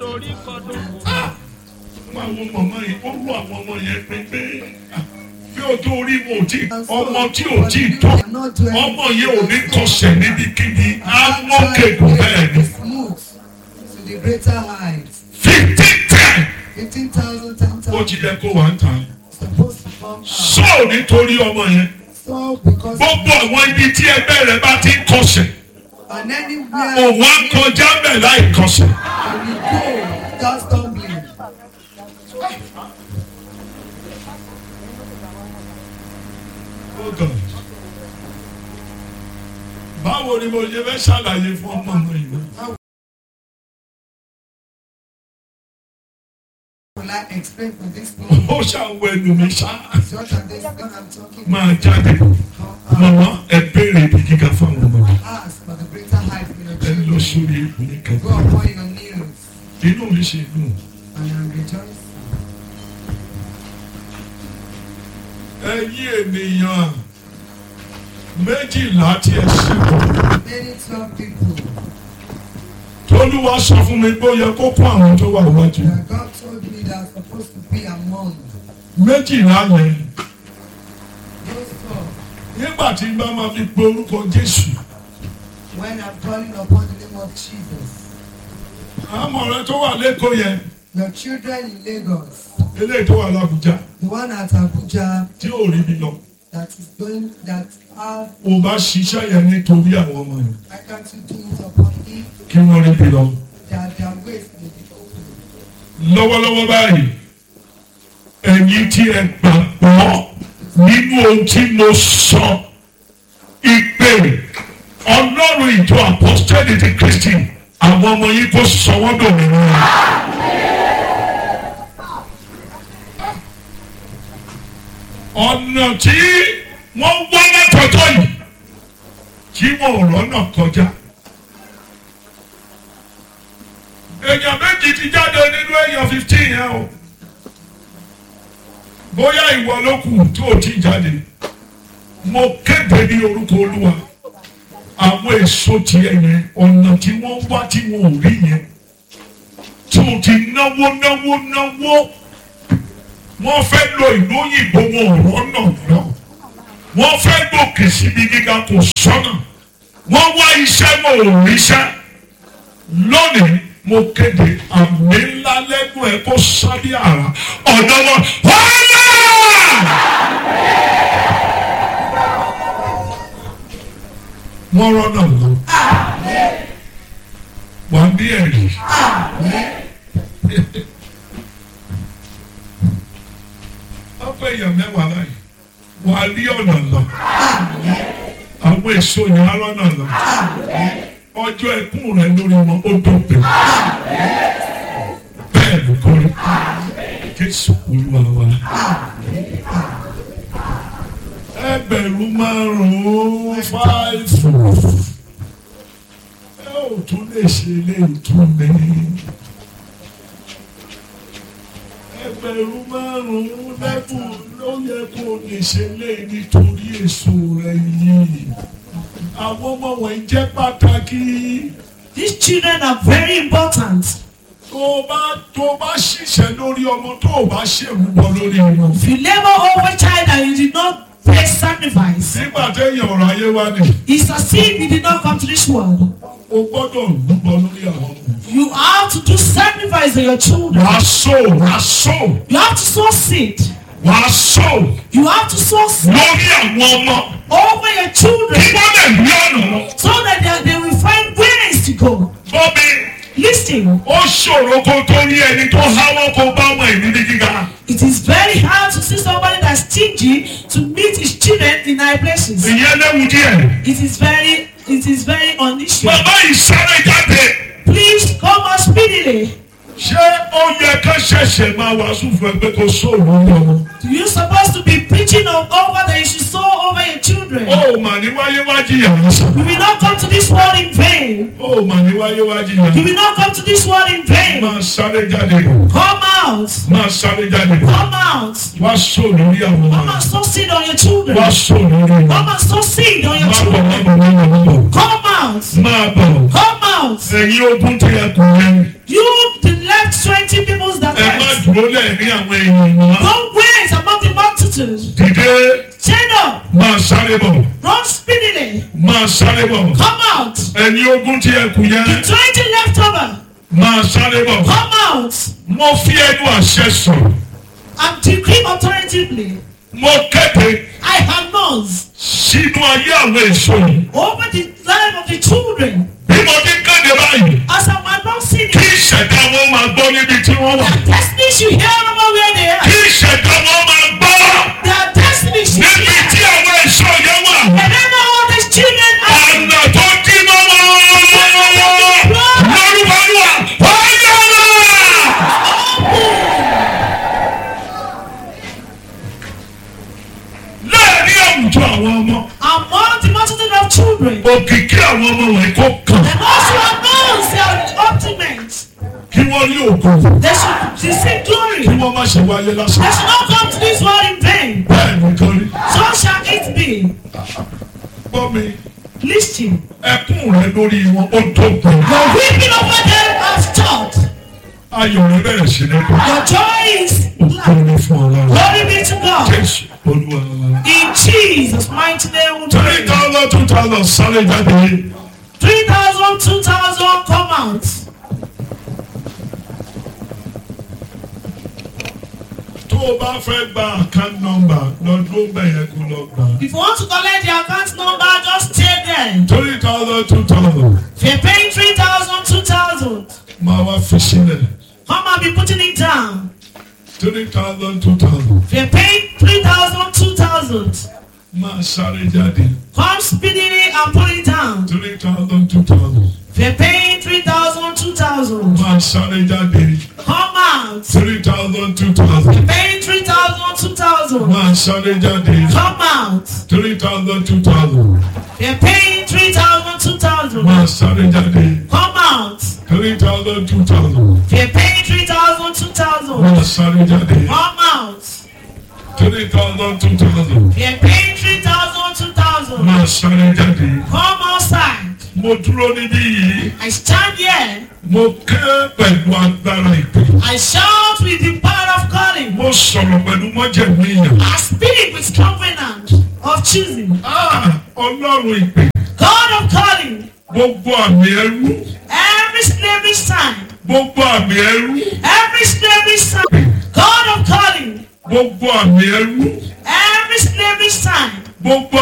dorí kodò. máa wo mọ̀mọ́ yìí ó rú àwọn ọmọ yẹn pé pé bí o tó rí mo tí ọmọ tí ò tí tó ọmọ yẹn ò ní kọsẹ̀ níbikíbi á mọ́kẹ́gùn bẹ́ẹ̀ ni Smooth to the greater heights. fifteen ten Fifteen thousand, ten ó ti thousand. yẹ kó wà ń tàn. Supposed to come out. sọ nítorí ọmọ yẹn So because gbogbo àwọn ibi tí ẹgbẹ́ rẹ bá ti ń kọsẹ̀ and anywhere òun á kọjá bẹ̀ láì kọsẹ̀. and we go just stumbling. Oh God. báwo ni mo ṣe fẹ́ ṣàlàyé fún ọmọ mi yìí. Will I explain for this one? ó ṣàwọ̀ ẹnu mi ṣá Such as this one I'm talking máa jáde mọ̀mọ́ ẹ béèrè ibi gíga fún àwọn ọmọ mi. Ask for the greater height for your ẹ lọ children. sórí ipò ní Go kẹta. upon your knees inú mi ṣe dùn. and I'm rejoicing. ẹ̀yin ènìyàn méjìlá tí ẹ ṣètò Many twelve people tolúwa sọ fún mi pé ó yẹ kó kó àwọn tó wà wájú. that God told me that I'm supposed to be among méjìlá yẹn those twelve nígbà tí n bá máa fi pe orúkọ jésù when I'm calling upon the name of Jesus. àmọ́ rẹ tó wà lẹ́kọ̀ọ́ yẹn Your children in Lagos, eléyìí tó wà lábújá the one at Abuja tí ò rí mi lọ that is going that have ò bá ṣiṣẹ́ yẹn nítorí àwọn ọmọ yẹn I can't do it upon him kí wọ́n rí mi lọ. that their ways may be open. lọ́wọ́lọ́wọ́ báyìí ẹ̀yin tí ẹ gbàgbọ́ nínú ohun tí mo sọ ìpè ọlọ́run ìjọ apọ́sítẹ́lì ti kristi àwọn ọmọ yìí kò sọ wọ́n dòmìnira. ọ̀nà tí wọ́n wá látọjọ́ yìí tí wọn ò rọ́nà kọjá. èèyàn méjì ti jáde nínú èèyàn fifteen yẹn o bóyá ìwọ ló kù tó o ti jáde mo kéde ní orúkọ olúwa àwọn èso tiẹ̀ yẹn ọ̀nà tí wọ́n wá tí wọn ò rí yẹn tó o ti náwó náwó náwó wọ́n fẹ́ lọ ìlú òyìnbó wọn ò rọ́nà lọ wọ́n fẹ́ gòkè síbi gíga kò sọ́nà wọ́n wá iṣẹ́ wọn ò ríṣẹ́ lónìí mo kéde àmì ńlá lẹ́gùn ẹ̀ kó sábẹ́ àrà ọ̀dọ́ wọn wọ́n wọ́n rọ́nà lọ. wà á bí ẹ̀rí. ọ̀pọ̀ èèyàn mẹ́wàá báyìí wà á rí ọ̀nà lọ. àwọn èso yẹn á rọ́nà lọ. ọjọ́ ẹkún rẹ lórí wọn ó dópin. bẹ́ẹ̀ ló kọ́rí. jésù olúwa wa. ẹgbẹ̀rún márùn-ún fáìfù. ẹ ò tún lè ṣe ilé ìtúni. ẹgbẹ̀rún márùn-ún lẹ́bùn ló yẹ kó o lè ṣe lé nítorí èso rẹ yìí. àwọn ọmọ wọ̀nyí jẹ́ pàtàkì. These children are very important. tó o bá tó o bá ṣiṣẹ́ lórí ọmọ tó o bá ṣèrúbọ lórí wọn. If you labor over child and you did not pay sacrifice, nígbà téèyàn ọ̀rọ̀ ayé wá ní it's as if you did not come to this world. o gbọ́dọ̀ rúbọ lórí àwọn ọmọ. You have to do sacrifice for your children. wàá sọ wàá sọ You have to sow seed. wàá sọ You have to sow seed lórí àwọn ọmọ over your kí children wọ́n lè rí ọ̀nà lọ. so that they, they will find ways to go. bọ́bí Listen, ó ṣòro kó tó rí ẹni tó háwọ́ kó bá ọmọ ìlú ní gíga. it is very hard to see somebody that's stingy to meet his children in high places. ìyẹn léwu díẹ̀. It is very, it is very unusual. bàbá yìí sáré jáde. Please come out speedily. ṣé ó yẹ ká ṣẹ̀ṣẹ̀ máa wàásù fún ẹ pé kó sóòrùn ní ọmọ. You supposed to be preaching of over that you should sow over your children. ó mà ní wáyé wá jìyà lásán. You will not come to this world in vain. ó mà ní wáyé wá jìyà. You will not come to this world in vain. máa sáré jáde. Come out. máa sáré jáde. Come out. wá sóòrùn ní àwọn Come ọmọ. and sow seed on your children. wá sóòrùn ní Come wọn. and sow seed on your má bọ̀ má children. bọ̀ má bọ̀ má bọ̀. Come out. máa bọ̀. Come out. ẹ̀yin ogun tí ẹ kù yẹn. You, the dúró lẹ́ẹ̀rí àwọn èèyàn mọ́. Don't wait among the multitude. dìde Stand up. máa sáré bọ̀ Run speedily. máa sáré bọ̀ Come out. ẹni ogún tí ẹ kù yẹn The twenty left over. máa sáré bọ̀. Come out. mo fi ẹnu àṣẹ sọ̀rọ̀ And decree authoritatively. mo kéde I announce sínú ayé àwọn èso yìí over the life of the children. bí mo ti kéde báyìí As I'm announcing kí it. ìṣẹ̀dá wọn máa gbọ́ níbi tí wọ́n wà Their destiny should hear over where they are. kí ìṣẹ̀dá wọn máa gbọ́ Their destiny should níbi hear. tí àwọn èso yẹn wà And I know all these children are. ọ̀nà tó dí mọ́ wọn lórúkọ Olúwa ọ̀yọ́ láàrin àwùjọ àwọn ọmọ Among the multitude of children. òkìkí àwọn ọmọ wọ̀nyí kó kàn And also announce their ultimate. kí wọ́n rí ògo They should receive glory. kí wọ́n má ṣe wáyé lásán They should not come to this world in vain. bẹ́ẹ̀ nìkan rí So shall it be. gbọ́ mi Listen. ẹkún rẹ lórí wọn ó tó gbọ́n Your weeping over them has stopped. ayọ̀ rẹ bẹ̀rẹ̀ sí ní kú Your joy is ògo glad. ni fún ọlọ́run Glory be to God. jésù olúwa wa. In Jesus' mighty name we three pray. thousand two thousand sáré jáde 3,000, 2,000 come out. tó o bá fẹ́ gba account number lọ́dún bẹ̀yẹn kó lọ gbà. If you want to collect the account number, just stay there. three thousand two thousand If you're paying 3,000, 2,000, máa wá fi sílẹ̀ come and be putting it down. three thousand two thousand If you're paying 3,000, 2,000, máa sáré jáde come speedily and put it down. three thousand two thousand If you're paying 3,000, 2,000, máa sáré jáde come out. three thousand two thousand Paying 3,000, 2,000, máa sáré jáde come out. three thousand two thousand If you're paying 3,000, 2,000, máa sáré jáde come out. three thousand two thousand If you're paying 3,000, 2,000, máa sáré jáde come out. three thousand two thousand If you're paying 3,000, 2,000, máa sáré jáde. come outside. mo dúró níbí yìí I stand here. mo ké pẹ̀lú agbára ìpè I shout with the power of calling. mo sọ̀rọ̀ pẹ̀lú mọ́jẹ̀mú èèyàn. I speak with covenant of choosing. Ah, ọlọ́run ìpè God of calling. gbogbo àmì ẹrú Every slavery sign. gbogbo àmì ẹrú Every slavery sign. God of calling. gbogbo àmì ẹrú Every slavery sign. gbogbo